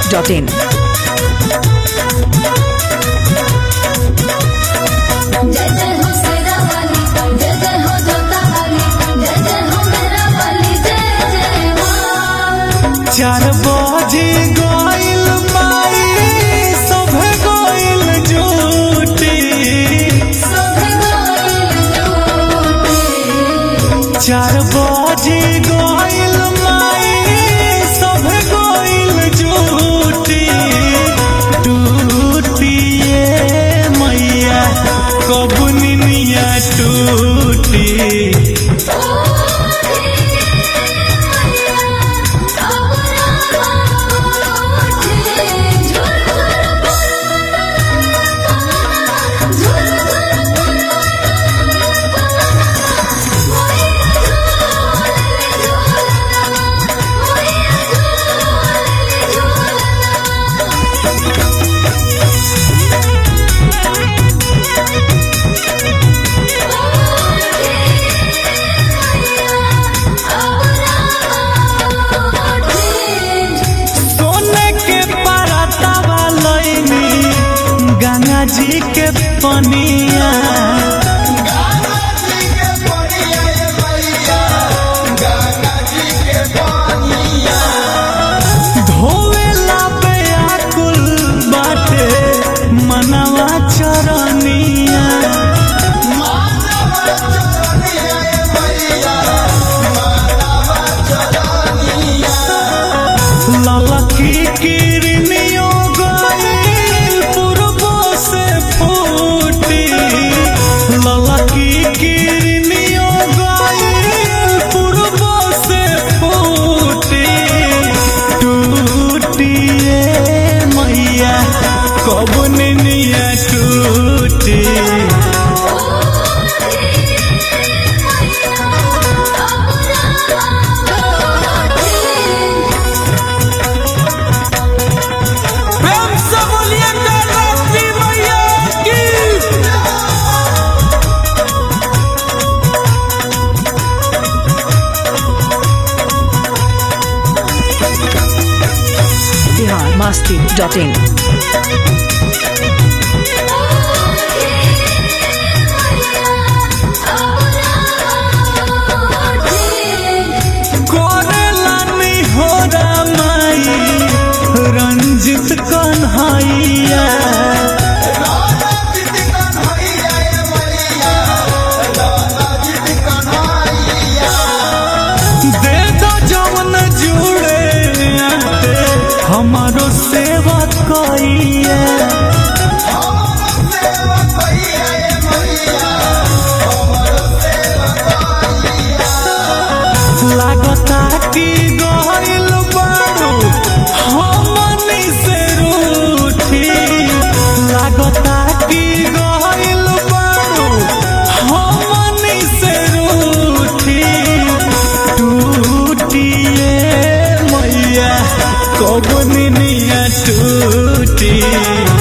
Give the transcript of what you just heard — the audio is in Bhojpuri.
masti.in. जय जय हो सेरा वाली जय जय हो जोता वाली जय जय हो मेरा वाली जय जय माँ चार बजे गइल माई सभे गइल जुटी सोहे गोइल जोटे चार बजे गइल माई सभे गइल जुटी टूटिए मैया कब निनिया टूटी सोने के परतवा लईनी गंगा जी के पनिया धोवेला बेआकुल बाटे मनवा चरनिया ललकी किरनियो गइल पूर्वो से फूटी ललकी किरनियो गइल पूर्वो से फूटी टूटिए मैया कब निनिया टूटी प्रेम से बोलिए नवरात्रि मैया की Bihar masti.in. कोरेला निहोरा माई रंजित कन्हैया दे दो जवन जुड़े आते हमारो सेवा कइया लागता कि गइल बारू हमनी से रूठी लागता कि गइल बारू हमनी से रूठी टूटिए मैया कब निनिया टूटी